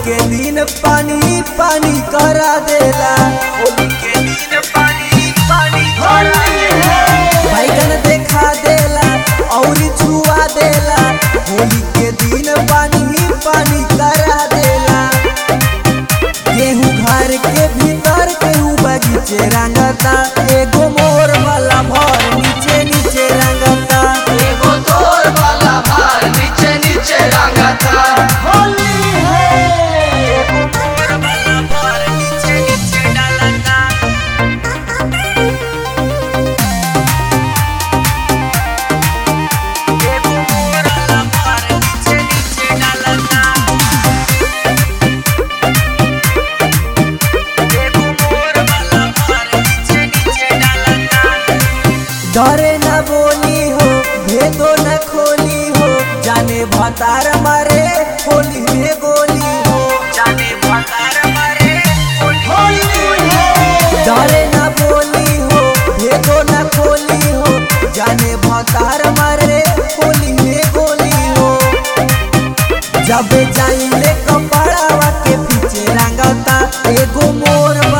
के दिन पानी पानी करा देला होली के दिन पानी पानी करा देला बैगन देखा देला और छुआ देला होली के दिन पानी पानी करा देला गेहूं घर के भीतर केहू बगीचे रंगता एगो मोर वाला भर नीचे नीचे रंगता एगो तोर वाला भार नीचे नीचे रंगता होली है एगो मोर वाला भर नीचे नीचे डालता एगो मोर वाला भर नीचे नीचे डालता एगो मोर वाला भर नीचे नीचे डालता डरे न बोली हो भेदो न खोली हो जाने भतार मारे होली में गोली हो जाने भतार मारे होली डरे न बोली हो भेदो न खोली हो जाने भतार मारे होली में गोली हो जब जाइले कपड़ावा के पीछे रंगता एगो मोर